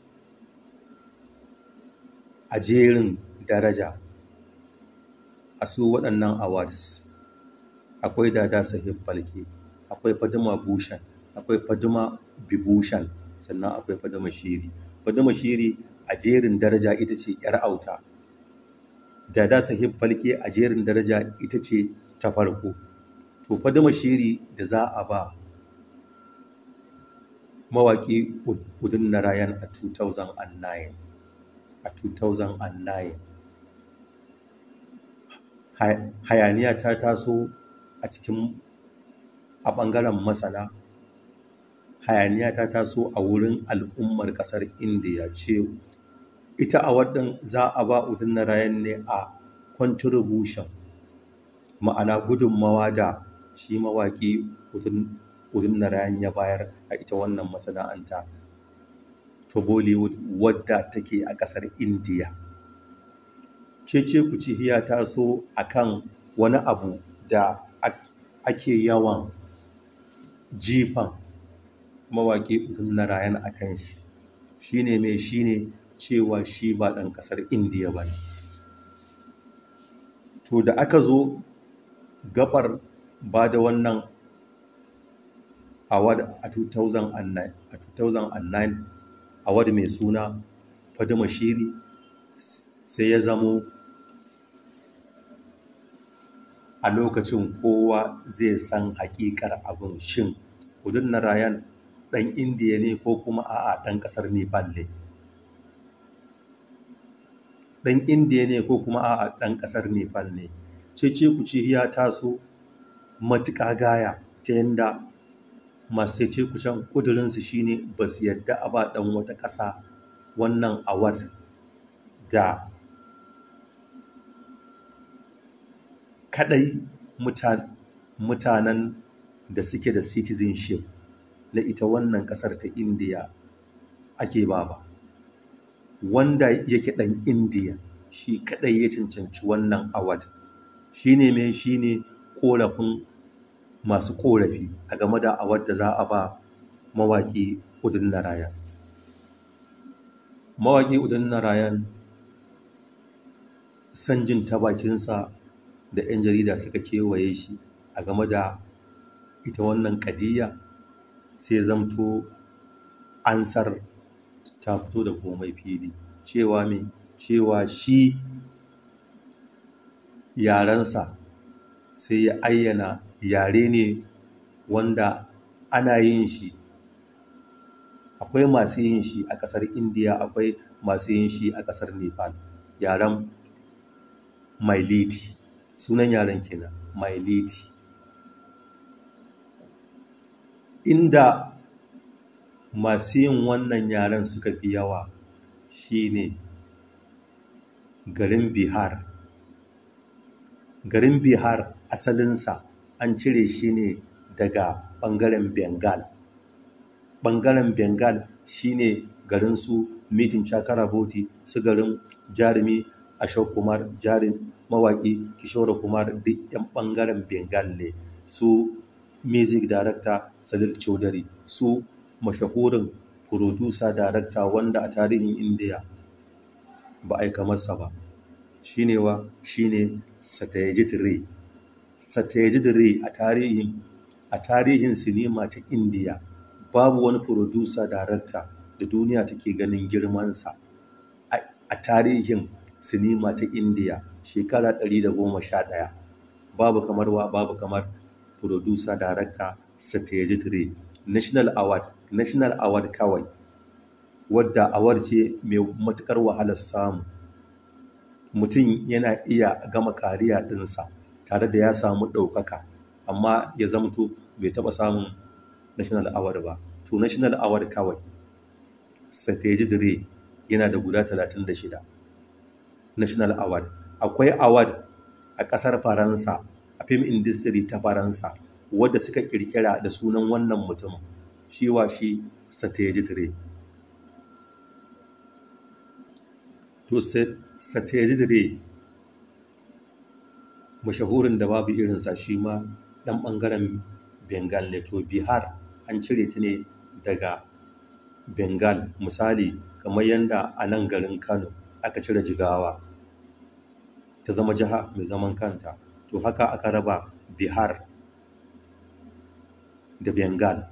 a jerin daraja a su waɗannan awards akwai dada sahib falke akwai faduma bushan akwai faduma bibushan sannan akwai faduma shiri faduma shiri a jerin daraja ita ce yar auta dada sahib falke a jerin daraja ita ce ta farko to faduma shiri da za a ba mawaƙi udun narayan a 2009 a 2009 hayaniya ta taso a cikin a ɓangaren masana hayaniya ta taso a wurin al'ummar ƙasar indiya ce ita a waɗin za a ba udun narayan ne a contribution ma'ana gudunmawa da shi mawaƙi udun narayan ya bayar a ita wannan masana'anta to bollywood wadda take a ƙasar indiya cece kuci ya taso akan wani abu da ake yawan jifan mawaƙi udun narayan a kan shi shi ne mai shi ne cewa shi ba ɗan ƙasar indiya ba ne to da aka zo gabar ba da wannan award a 2009 award mai suna fadima shiri sai ya zamo a lokacin kowa zai san hakikar abin shin udun narayan ɗan indiya ne ko kuma a'a ɗan ƙasar nepal ne ɗan indiya ne ko kuma a'a ɗan ƙasar nepal ne cece kuce ya taso matuƙa gaya ta yadda masu cece kucen ƙudurinsu shine ba su yadda a ba ɗan wata ƙasa wannan award da kaɗai mutanen da suke da citizenship na ita wannan ƙasar ta indiya ake ba ba wanda yake ɗan indiya shi kaɗai ya cancanci wannan award shi ne mai shi ne ƙorafin masu ƙorafi a game da award da za a ba mawaƙi udun narayan mawaƙi udun narayan san jin ta bakinsa da 'yan jarida suka kewaye shi a game da ita wannan ƙadiyya sai zamto ansar ta fito da komai fili cewa mai cewa shi yarensa sai ya ayyana yare ne wanda ana yin shi akwai masu yin shi a ƙasar indiya akwai masu yin shi a ƙasar nepal yaren mailiti sunan yaren kenan mailiti inda masu yin wannan yaren suka fi yawa shine garin bihar garin bihar asalinsa an cire shi ne daga ɓangaren bengal ɓangaren bengal shine garin su mitin chakraborty su garin jarumi ashok kumar jarin mawaƙi kishore kumar duk 'yan ɓangaren bengal ne su music director salil chaudhary su mashahurin producer director wanda a tarihin indiya ba a yi kamarsa ba shine wa shine satyajit ray satyajit ray a tarihin a tarihin sinima ta indiya babu wani producer director da duniya take ganin girmansa a tarihin sinima ta indiya shekara 111 babu kamar wa babu kamar producer director satyajit ray national award national award kawai wadda award ce mai matukar wahalar samu mutum yana iya gama kariya ɗinsa tare da ya samu ɗaukaka amma ya zamto bai taɓa samun national award ba to national award kawai satyajit ray yana da guda 36 national award akwai award a ƙasar faransa a film industry ta faransa wadda suka kirkira da sunan wannan mutum shi wa shi satyajit ray to satyajit ray mashahurin da babu irinsa shi ma ɗan ɓangaren bengal ne to bihar an cire ta ne daga bengal misali kamar yadda a nan garin kano aka cire jigawa ta zama jiha mai zaman kanta to haka aka raba bihar da bengal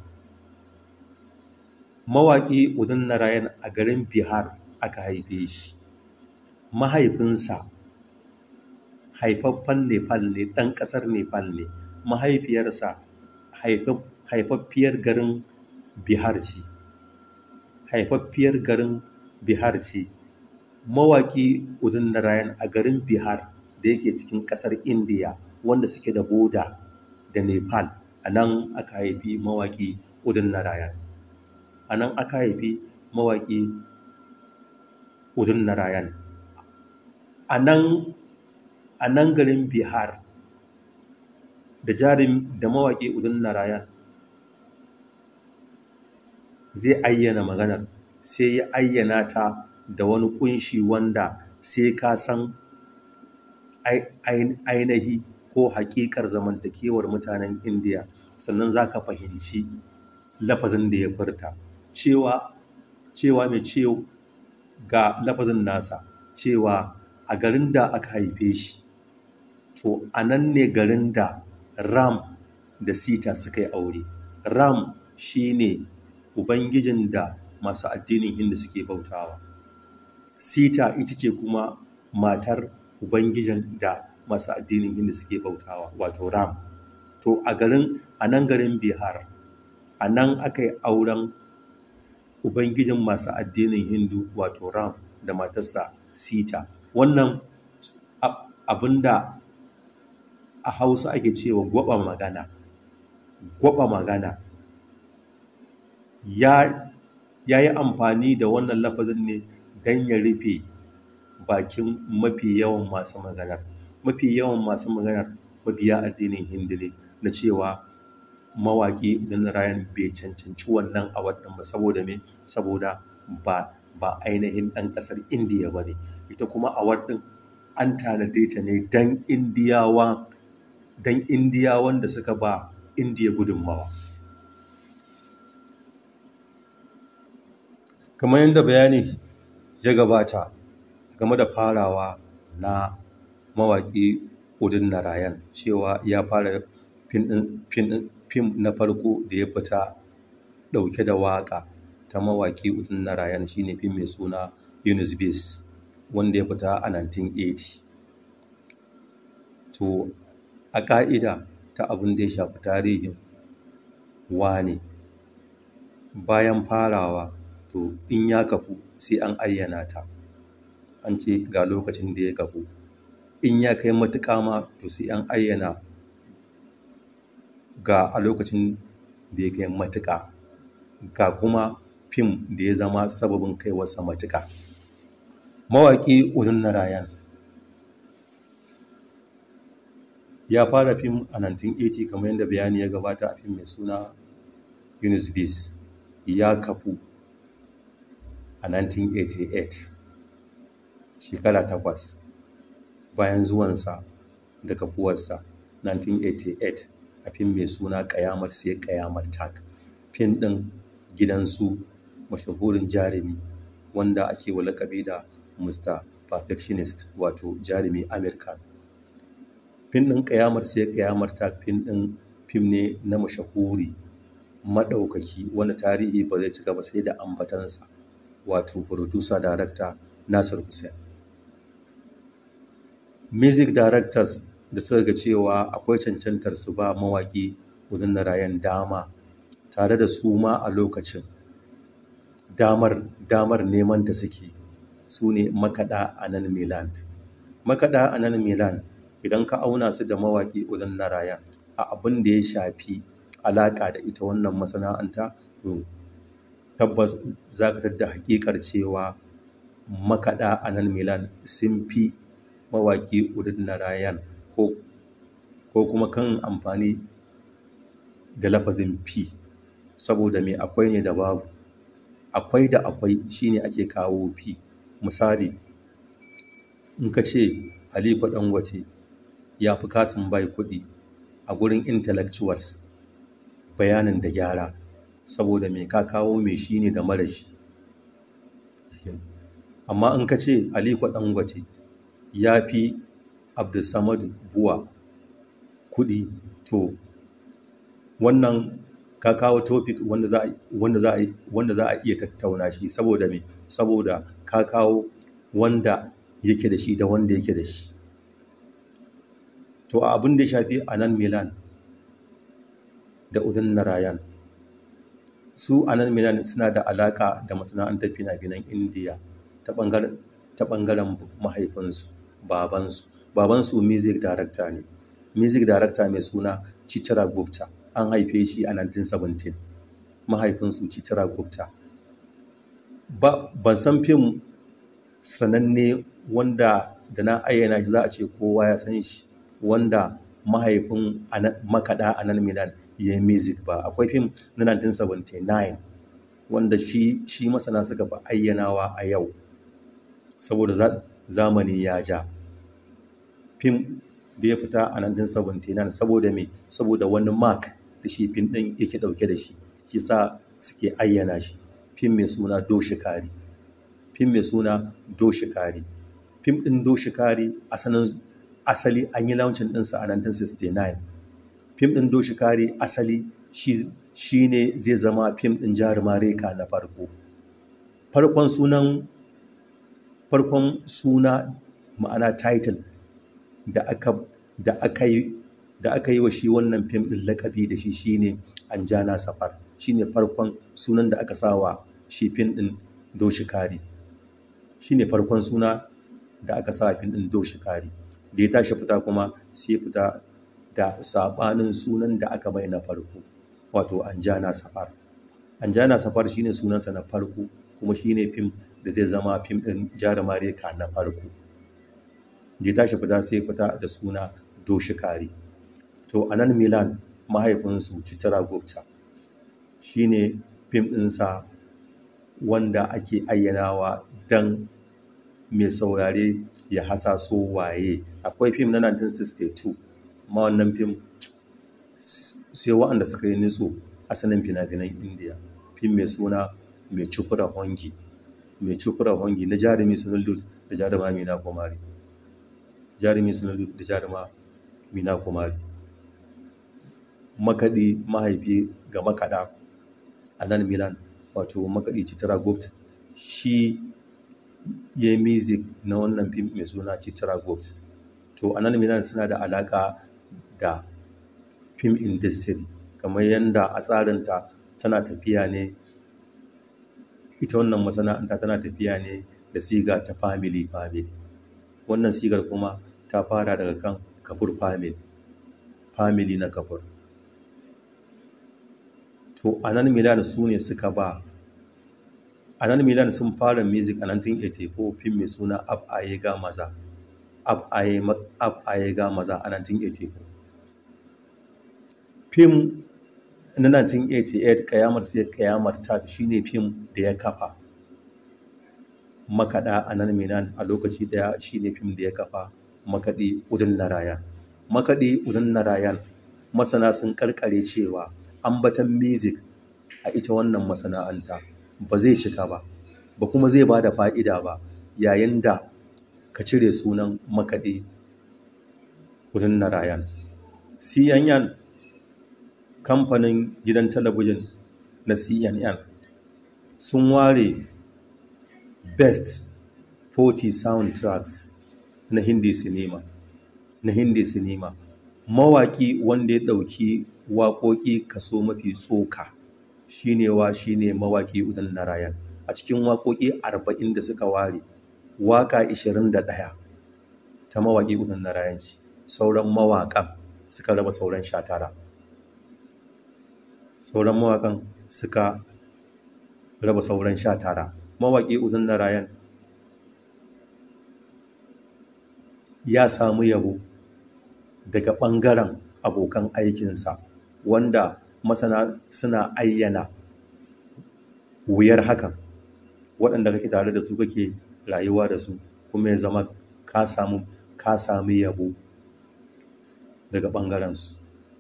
mawaƙi udin narayan a garin bihar aka haife shi mahaifinsa haifaffen nepal ne ɗan ƙasar nepal ne mahaifiyarsa haifaffiyar garin bihar ce haifaffiyar garin bihar ce mawaƙi udin narayan a garin bihar da yake cikin ƙasar indiya wanda suke da boda da nepal a nan aka haifi mawaƙi udin narayan a nan aka haifi mawaƙi udin narayan a nan a nan garin bihar da jarin da mawaƙi udin narayan zai ayyana maganar sai ya ayyana ta da wani kunshi wanda sai ka san ainihi ko hakikar zamantakewar mutanen indiya sannan za ka fahimci lafazin da ya furta cewa cewa mai ciwo ga lafazin nasa cewa a garin da aka haife shi to a nan ne garin da ram da sita suka yi aure ram shine ubangijin da masu addinin hindu suke bautawa sita ita ce kuma matar ubangijin da masu addinin hindu suke bautawa wato ram to a garin a nan garin bihar a nan aka yi auren ubangijin masu addinin hindu wato ram da matarsa sita wannan abinda a hausa ake cewa gwaba magana gwaba magana ya yi amfani da wannan lafazin ne don ya rufe bakin mafi yawan masu maganar mafi yawan masu maganar mabiya addinin hindu ne na cewa mawaƙi idan rayan bai cancanci wannan award ɗin ba saboda me saboda ba ba ainihin ɗan ƙasar indiya ba ne ita kuma award ɗin an tanade ta ne don indiyawa don indiyawan da suka ba indiya gudunmawa kamar yadda bayani ya gabata game da farawa na mawaƙi udin narayan cewa ya fara fim na farko da ya fita ɗauke da waƙa ta mawaƙi udin narayan shine fim mai suna yunus base wanda ya fita a 1980 to a ƙa'ida ta abin da ya shafi tarihin wane bayan farawa to in ya kafu sai an ayyana ta an ce ga lokacin da ya kafu in ya kai matuƙa ma to sai an ayyana ga a lokacin da ya kai matuƙa ga kuma fim da ya zama sababin kaiwarsa matuƙa mawaƙi Udun Narayan ya fara fim a 1980 kamar yadda bayani ya gabata a fim mai suna Yunus Bis ya kafu a 1988 shekara takwas bayan zuwansa da kafuwarsa 1988 a fim mai suna ƙayamar sai ƙayamar tak fim ɗin gidansu mashahurin jarumi wanda ake wa lakabi da Mr. Perfectionist wato jarumi American fim ɗin ƙayamar sai ƙayamar tak fim ɗin fim ne na mashahuri maɗaukaki wani tarihi ba zai cika ba sai da ambatansa wato producer director Nasir Hussain music directors da suka ga cewa akwai cancantar su ba mawaƙi Udun Narayan dama tare da su ma a lokacin damar damar neman ta suke su ne makaɗa a nan Milan makaɗa a nan Milan idan ka auna su da mawaƙi Udun Narayan a abin da ya shafi alaƙa da ita wannan masana'anta to tabbas za ka tadda haƙiƙar cewa makaɗa a nan Milan sun fi mawaƙi Udun Narayan ko ko kuma kan amfani da lafazin fi saboda me akwai ne da babu akwai da akwai shine ake kawo fi misali in ka ce Aliko Dangote ya fi kasin bai kuɗi a gurin intellectuals bayanin da gyara saboda me ka kawo me shi ne da mara shi amma in ka ce Aliko Dangote ya fi Abdulsamadu Buwa kuɗi to wannan ka kawo topic wanda za a wanda za a wanda za a iya tattauna shi saboda me saboda ka kawo wanda yake da shi da wanda yake da shi to a abin da ya shafi a nan Milan da Udun Narayan su a nan Milan suna da alaka da masana'antar fina-finan Indiya ta ɓangaren ta ɓangaren mahaifinsu babansu babansu music director ne music director mai suna Chitra Gupta an haife shi a 1917 mahaifinsu Chitra Gupta ba ban san fim sananne wanda da na ayyana shi za a ce kowa ya san shi wanda mahaifin makaɗa a nan Milan ya yi music ba akwai fim na 1979 wanda shi shi masana suka fi ayyanawa a yau saboda zamani ya ja fim da ya fita a 1979 saboda me saboda wani mark da shi fim ɗin yake ɗauke da shi shi sa suke ayyana shi fim mai suna doshikari fim mai suna doshikari fim ɗin doshikari asalin asali an yi launcin ɗinsa a 1969 fim ɗin doshikari asali shi ne zai zama fim ɗin jarumar reka na farko farkon sunan farkon suna ma'ana title da aka da aka yi da aka yi wa shi wannan fim ɗin lakabi da shi shine anjana safar shine farkon sunan da aka sawa shi fim ɗin doshikari shine farkon suna da aka sa fim ɗin doshikari da ya tashi fita kuma sai fita da sabanin sunan da aka bai na farko wato anjana safar anjana safar shine sunansa na farko kuma shine fim da zai zama fim ɗin jarumar reka na farko da ya tashi fita sai fita da suna doshikari to a nan milan mahaifinsu citara gupta shine fim ɗinsa wanda ake ayyanawa don mai saurare ya hasaso waye akwai fim na 1962 ma wannan fim sai wa'anda suka yi nitso asalin fina-finan indiya fim mai suna mai cukura hongi mai cukura hongi na jarumi sunul da jaruma mina kumari jarumi sunul da jaruma mina kumari makaɗi mahaifi ga makaɗa a nan milan wato makaɗi citara gupt shi ya yi music na wannan fim mai suna citara gupt to anan milan suna da alaƙa da film industry kamar yadda a tsarinta tana tafiya ne ita wannan masana'anta tana tafiya ne da siga ta family family wannan sigar kuma ta fara daga kan kafur family family na kafur to anan milan su ne suka ba anan milan sun fara music a 1984 fim mai suna ab ga maza ab ga maza a 1984 fim na 1988 kayamar sai kayamar ta shine fim da ya kafa makaɗa a nan milan a lokaci daya shine fim da ya kafa makaɗi udun narayan makaɗi udun narayan masana sun karkare cewa ambatan music a ita wannan masana'anta ba zai cika ba ba kuma zai ba da fa'ida ba yayin da ka cire sunan makaɗi udun narayan cnn kamfanin gidan talabijin na cnn sun ware best 40 soundtracks na hindi cinema na hindi cinema mawaƙi wanda ya ɗauki waƙoƙi kaso mafi tsoka shine wa shine mawaƙi udan narayan a cikin waƙoƙi 40 da suka ware waƙa 21 ta mawaƙi udan narayan ce sauran mawaƙan suka raba sauran 19 sauran mawaƙan suka raba sauran 19 mawaƙi udan narayan ya samu yabo daga ɓangaren abokan aikinsa wanda masana suna ayyana wuyar hakan waɗanda kake tare da su kake rayuwa da su kuma ya zama ka samu ka sami yabo daga ɓangarensu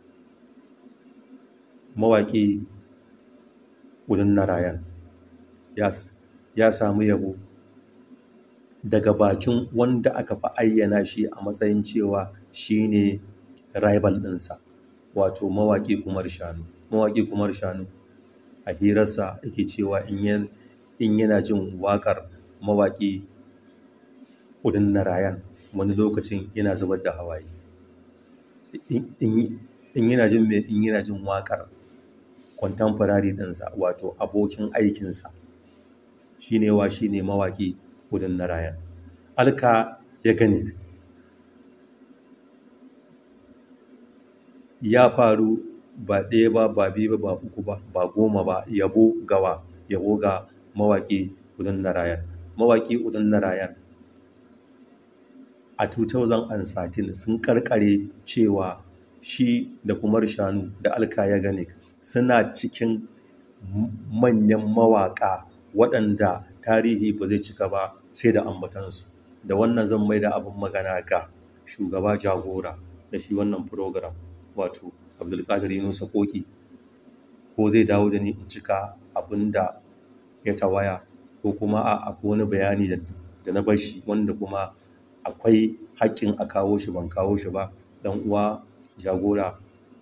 mawaƙi udun narayan ya samu yabo daga bakin wanda aka fi ayyana shi a matsayin cewa shi ne rival ɗinsa wato mawaƙi kumar shanu mawaƙi kumar shanu a hirarsa yake cewa in yana jin waƙar mawaƙi udin narayan wani lokacin yana zubar da hawaye in yana jin mai in yana jin waƙar contemporary ɗinsa wato abokin aikinsa shi ne wa shi ne mawaƙi udin narayan alka ya gani ya faru ba ɗaya ba ba biyu ba ba uku ba ba goma ba yabo gawa yabo ga mawaƙi udun narayan mawaƙi udun narayan a 2013 sun karkare cewa shi da kumar shanu da alkaya ganik suna cikin manyan mawaƙa waɗanda tarihi ba zai cika ba sai da ambatansu da wannan zan mai da abin magana ga shugaba jagora da shi wannan program wato abdulkadir yunusa koki ko zai dawo da ni in cika abin da ya tawaya ko kuma a akwai wani bayani da na bar shi wanda kuma akwai haƙƙin a kawo shi ban kawo shi ba dan uwa jagora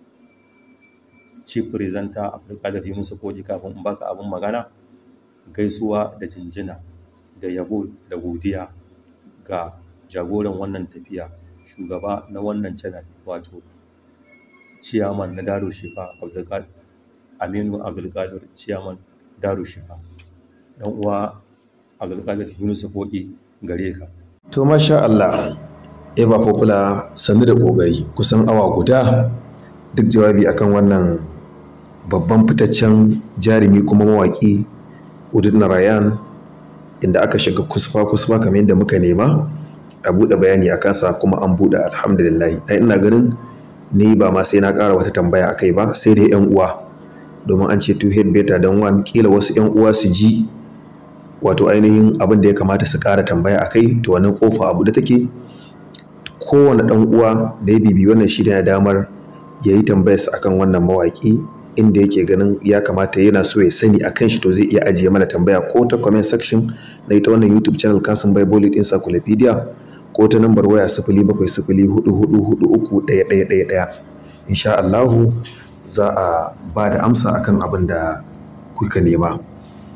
chief presenter abdulkadir yunusa koki kafin in baka abin magana gaisuwa da jinjina da yabo da godiya ga jagoran wannan tafiya shugaba na wannan channel wato ciyaman na daru shifa aminu abdulkadir ciyaman daru shifa dan uwa abdulkadir yunusa koki gare ka to masha Allah eva popular sannu da kokari kusan awa guda duk jawabi akan wannan babban fitaccen jarumi kuma mawaki udin narayan inda aka shiga kusfa kusfa kamar yadda muka nema a buɗe bayani a kansa kuma an buɗe alhamdulillah ai ina ganin ni ba ma sai na ƙara wata tambaya a kai ba sai dai yan uwa domin an ce two head better don one kila wasu yan uwa su ji wato ainihin abin da ya kamata su ƙara tambaya a kai to wannan kofa abu da take kowane ɗan uwa da ya bibi wannan shi da damar ya yi tambayarsa akan wannan mawaƙi inda yake ganin ya kamata yana so ya sani akan shi to zai iya ajiye mana tambaya ko ta comment section na ita wannan youtube channel kasin bible encyclopedia ko ta nambar waya sifili bakwai sifili hudu hudu hudu uku ɗaya ɗaya ɗaya ɗaya insha Allahu za a ba da amsa akan abin da kuka nema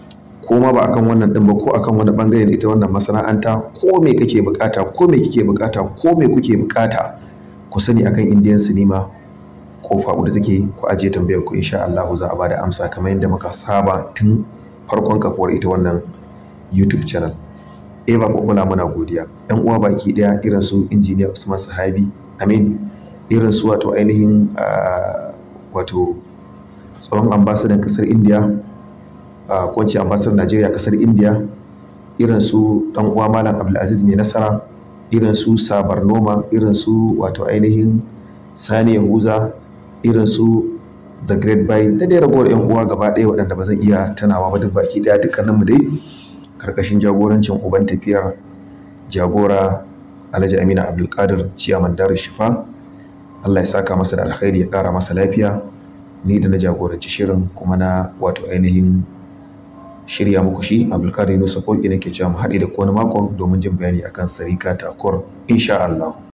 ko ma ba akan wannan din ba ko akan wani bangare da ita wannan masana'anta ko me kake bukata ko me kike bukata ko me kuke bukata ku sani akan indian cinema kofa da take ku ajiye tambayar ku insha Allah za a bada amsa kamar yadda muka saba tun farkon kafuwar ita wannan YouTube channel Eva Bobula muna godiya yan uwa baki daya irin su injiniya Usman Sahabi Amin irin su wato ainihin wato tsohon ambasadan kasar India ko ce ambasadar Najeriya kasar India irin su dan uwa Malam Abdulaziz mai nasara irin su Sabar Noma irin su wato ainihin Sani Yahuza irin su the great buy da dai ragowar yan uwa gaba ɗaya waɗanda ba zan iya tunawa ba duk baki ɗaya dukkaninmu dai karkashin jagorancin uban tafiyar jagora alhaji amina abdulkadir ciyaman darar shifa allah ya saka masa da alkhairi ya ƙara masa lafiya ni da na jagoranci shirin kuma na wato ainihin shirya muku shi abdulkadir yunusa koki nake cewa mu haɗe da kowane makon domin jin bayani akan sarika takur insha allah